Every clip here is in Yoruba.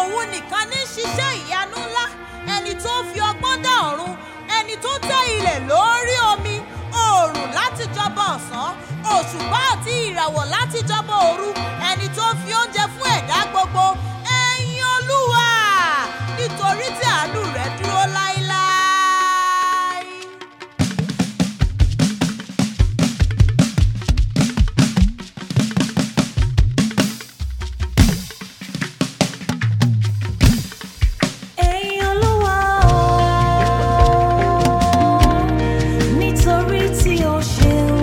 òun nìkan ní ṣiṣẹ́ ìyanu ńlá ẹni tó fi ọgbọ́n dá ọ̀run ẹni tó tẹ́ ilẹ̀ lórí omi oòrùn láti jọba ọ̀sán òṣùpá àti ìràwọ̀ láti jọba òru ẹni tó fi oúnjẹ fún ẹ̀dá gbogbo ẹ̀yin olúwa nítorí tí àánú rẹ̀ dúró láéláé. Ẹ̀yin Olúwa o, nítorí tí o ṣeun.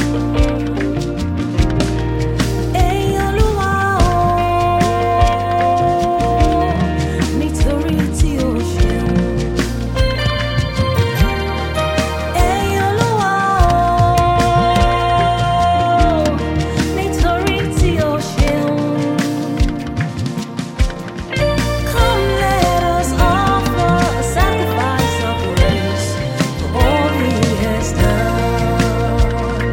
Ẹ̀yin Olúwa o, nítorí tí o ṣeun. Ẹ̀yin Olúwa o, nítorí tí o ṣeun. Come, let us offer a sacrifice of praise for all He has done.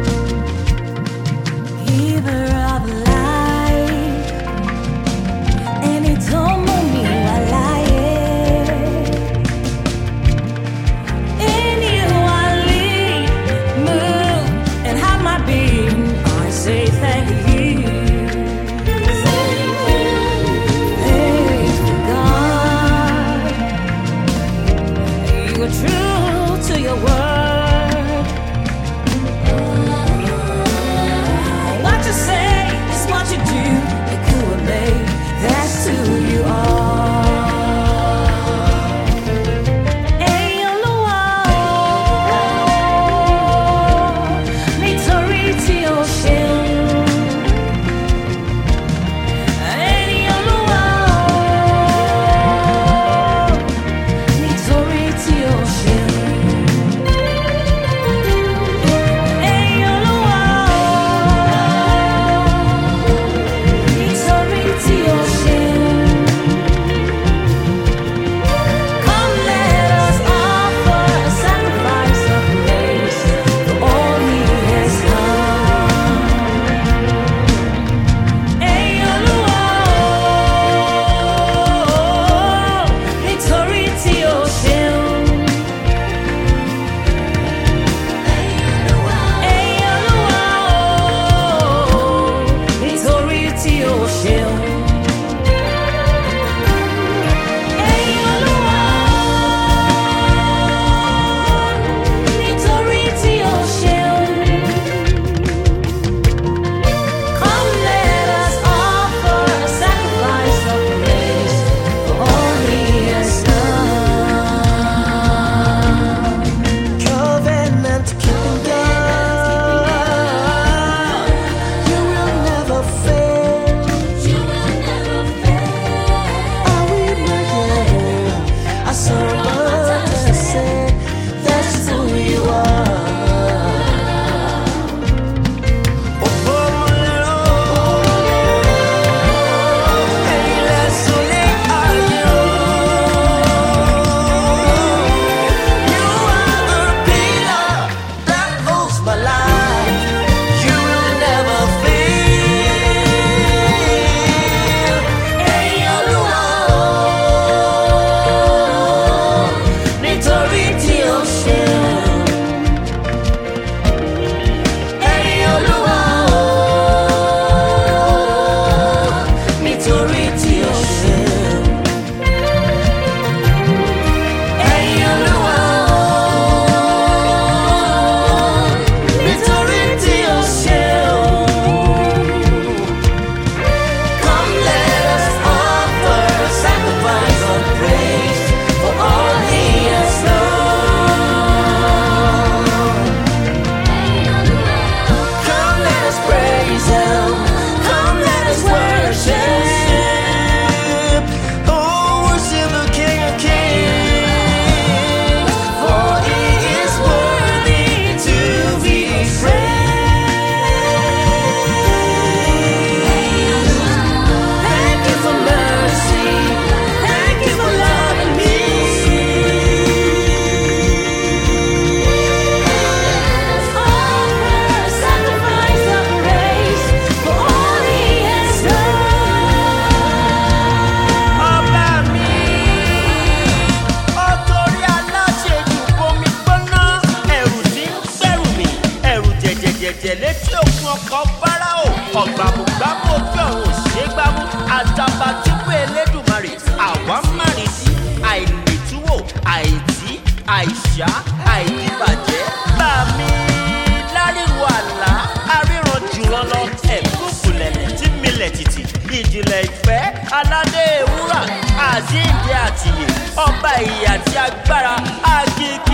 Giver of life, ẹni tó mú mi wá láyé. In you I live, move, and have my being. I say thank you. Faithful God, you are true to your word. What you say is what you do. You could make that's who you are. Ẹ̀yin Olúwa o, nítorí tí o ṣeun. Ẹ̀yin Olúwa o, nítorí tí o ṣeun. àìkúṣá àìdíbàjẹ́ bá mi láríwo àlá aríran jùlọ lọ ẹ̀kúnkùlẹ̀lẹ̀ tí milẹ̀ tìtì ìjìnlẹ̀ ìfẹ́ aládé ewúrà àzíǹde àtìyè ọba ìyè àti agbára àkìkí